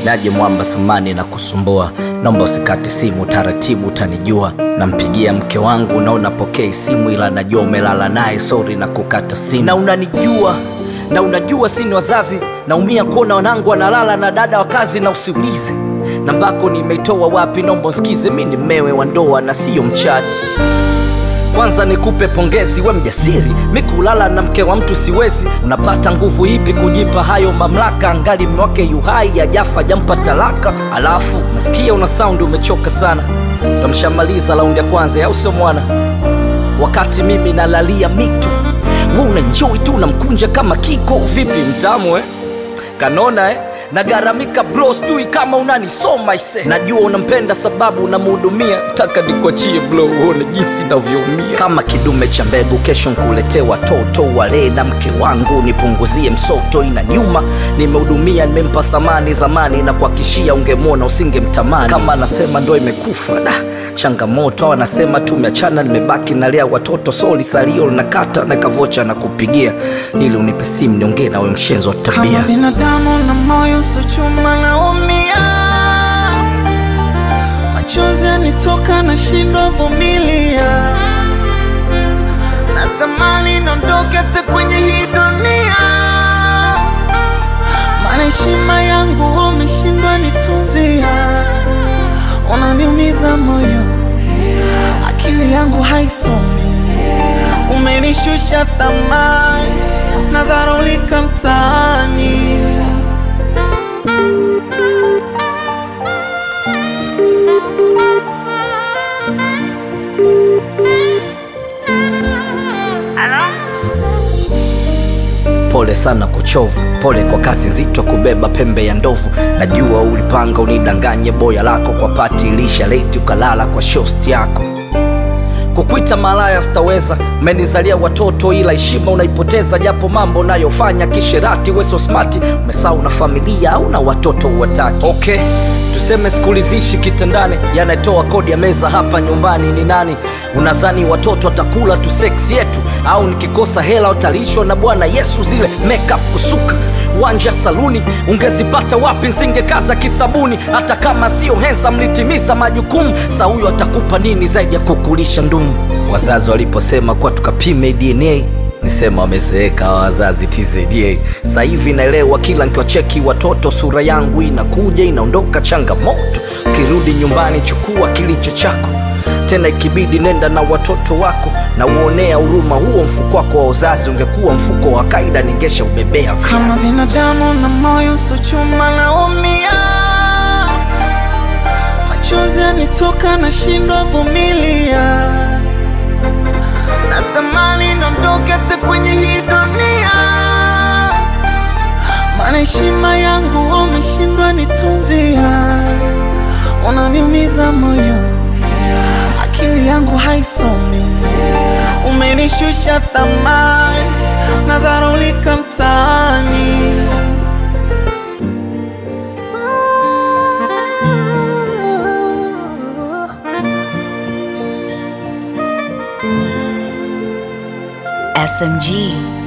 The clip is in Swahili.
niaje mwamba samani na kusumbua naomba usikate simu taratibu utanijua nampigia mke wangu na unapokea simu ila najua umelala naye sori na kukata stimu na unanijua na unajua sini wazazi naumia kuona wanangu wanalala na dada wa kazi na usiulize nambako nimeitoa wapi naomba usikize mi ni mmewe wa ndoa na siyo mchati kwanza nikupe pongezi we mjasiri mi kulala na mke wa mtu siwezi unapata nguvu ipi kujipa hayo mamlaka angali mwake yuhai ajafa jampa talaka alafu nasikia una saundi umechoka sana ndo mshamaliza laundi ya kwanza au sio mwana wakati mimi nalalia mito we unanjoi tu unamkunja kama kiko vipi mtamu eh? kanona eh? nagaramika bro sijui kama unanisoma ise najua unampenda sababu unamhudumia taka nikuachie blo uone jinsi navyoumia kama kidume cha mbegu kesho nkuletee watoto walee na mke wangu nipunguzie msoto ina nyuma nimehudumia nimempa thamani zamani na kuhakishia ungemwona usingemtamani kama anasema ndo imekufa da changamoto au anasema tumeachana nimebaki nalea watoto soli salio linakata na kavocha na kupigia ili unipe simu niongee nawe mshenzi wa kama tabia binadamu na moyo so chuma naumia machozi yanitoka na shindo vumilia natamani nondoke hata kwenye hii dunia maana heshima yangu umeshindwa nitunzia unaniumiza moyo akili yangu haisomi umenishusha thamani nadharulika mtaani pole sana kuchovu pole kwa kazi nzito kubeba pembe ya ndovu najua ulipanga unidanganye boya lako kwa pati ilisha leti ukalala kwa shosti yako kukwita malaya sitaweza umenizalia watoto ila heshima unaipoteza japo mambo unayofanya kisherati weso smati umesau na familia au na watoto uwataki okay tuseme sikuridhishi kitandani yanatoa kodi ya meza hapa nyumbani ni nani unazani watoto watakula tu seksi yetu au nikikosa hela utalishwa na bwana yesu zile makeup kusuka wanja saluni ungezipata wapi nsingekaza kisabuni hata kama sio hensa mlitimiza majukumu sa huyo atakupa nini zaidi ya kukulisha ndumu wazazi waliposema kuwa tukapime dna nisema wamezeeka hawa wazazi tzda sa hivi naelewa kila nkiwacheki watoto sura yangu inakuja inaondoka changamoto ukirudi nyumbani chukua kilicho chako tena ikibidi nenda na watoto wako na uonea huruma huo mfuko wako wa uzazi ungekuwa mfuko wa kaida ningesha ubebea kama viazi. binadamu na moyo so chuma naumia machozi yanitoka na shindo vumilia natamani nondoke hata kwenye hii dunia maana heshima yangu umeshindwa nitunzia unaniumiza moyo akili yangu haisomi umenishusha thamani nadharulika mtaani SMG.